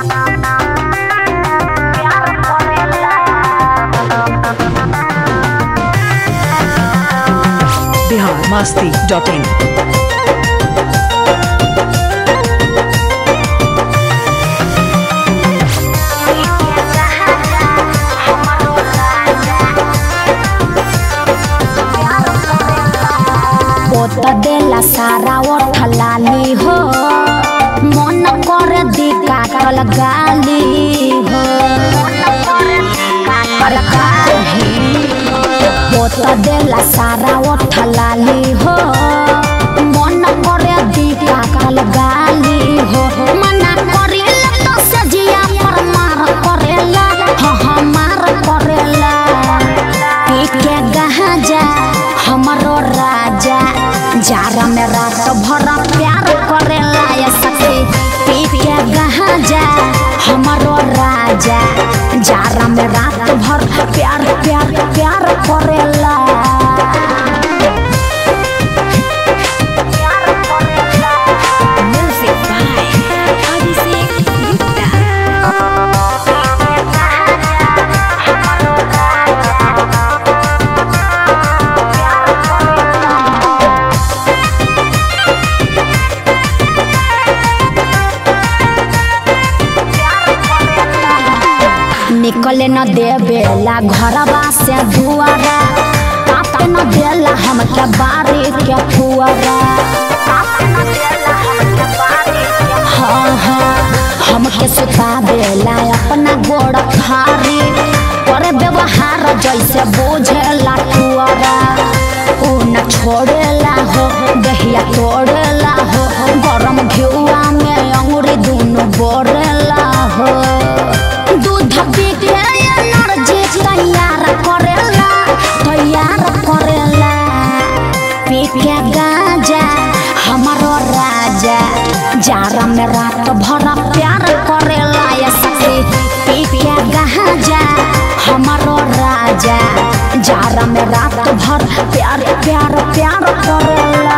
Bihar Masti dot in पोत देला सारा ओठ लाली हो मन करे दी काटल गाली हो पर काहे पोत देला सारा ओठ लाली हो मन करे दी काटल गाली हो मना करेला तो सजिया पर मार करेला हाँ हाँ मार करेला पी के गहा जा हमारो राजा जारा में रात भर प्यार करेला ये सखी पी के गहा जा हमारो राजा जारा में रात भर प्यार प्यार प्यार करेला Music by Abhishek Gupta. निकले न देवेला घरवा से दुआरा कापे न देला हमके बारी के फुआरा हाँ हाँ हमके सुता देला अपना गोड़ खारी करे व्यवहार जैसे बोझेला टुआरा ऊ न छोड़ेला हो दहिया तोड़ेला हो गरम घिउआ में अंगुरी दुनु बोरेला हो दूध पी के एनर्जी तैयार करेला तैयार करेला पी के गांजा हमारो राजा जारा में रात भर प्यार करेला ये सखी पी के गांजा हमारो राजा जारा में रात भर प्यार प्यार प्यार करेला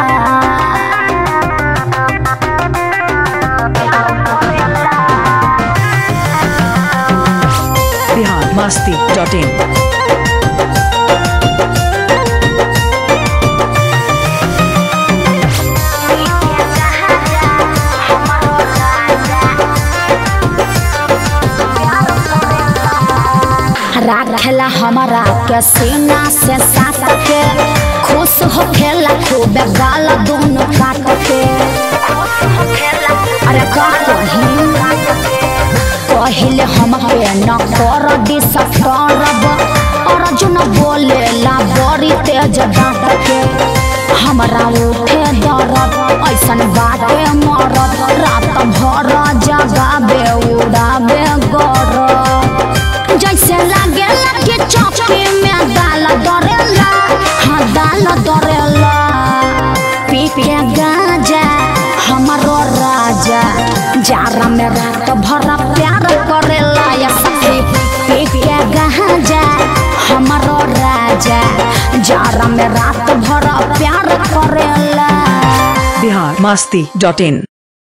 बिहार मस्ती डॉट इन राखेला हमारा के सीना से साट के खुश होखेला खूब गाल दोनों काट के अरे का कही पहिले हम पे न कर डिसटर्ब अर्जुन बोलेला बड़ी तेज डांट के हमरा उठे दरद ऐसन बाटे मरद रात भर जगाबे उड़ाबे गरद जैसे लागे लगे चौकी में दाल दरेला हाँ दाल दरेला पी के गांजा हमारो राजा जारा में रात भर प्यार करेला या सखी पी के गांजा हमारो राजा जारा में रात भर प्यार करेला बिहार मस्ती डॉट इन